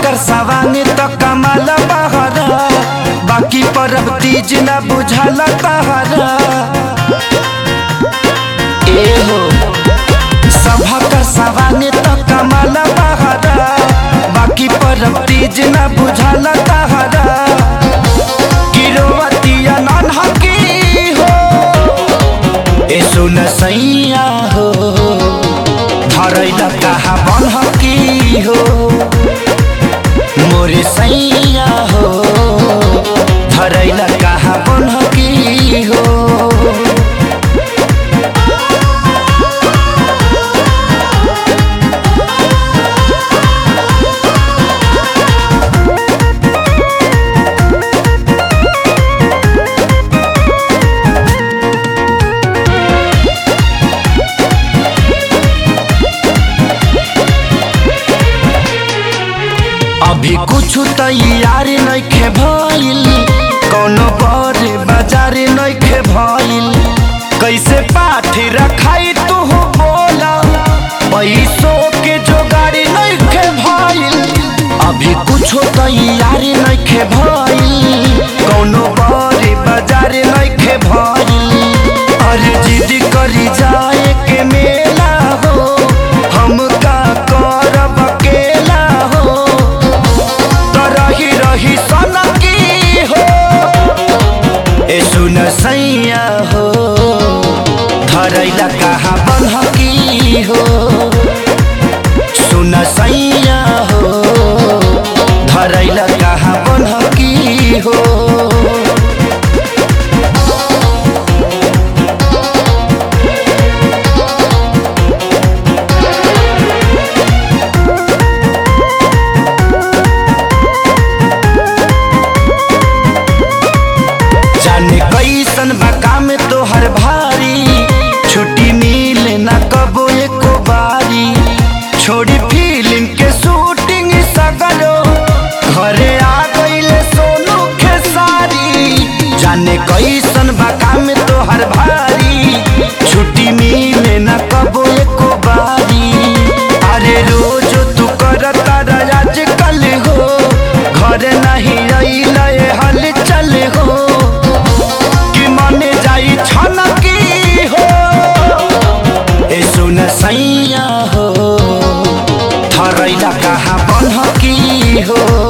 कर सवांग तो कमाल बहरा बाकी परब तीज न बुझल तहरा ए हो सभा कर सवांग तो कमाल बहरा बाकी परब तीज न बुझल तहरा गिरोवतिया नन्हकी हो ए सुन सैया हो धरैल कहा बनहकी हो मोरे सैया हो धरैल कहा बनहकी हो अभी कुछ तैयार नइखे भइल कौनो बड़े बाजार नइखे भइल कैसे पाठ रखाई तू बोला पैसों के जोगाड़ी नइखे भइल अभी कुछ तैयार नइखे भइल कौनो बड़े बाजार नइखे भइल अरे जिद करी जाए के मेला हो हम का करब अकेला हो तो रही रही सनकी हो ए सुन सैया हो धरैला कहाँ बनहकी हो सुन सैया हो धरैला कहाँ बनहकी हो जाने कैसन बा काम तोहर भारी छुट्टी मिले ना कबो एको बारी छोड़ी फिल्म के शूटिंग सगरो घरे आ गईले सोनू खेसारी जाने कैसन बा काम तोहर भारी छुट्टी मिले ना कबो एको बारी अरे रोज तू करता आज कल हो घर नहीं अइले हल चल हो कि मने जाई छनकी हो ए सुन सैया हो थरैला कहाँ बनहकी हो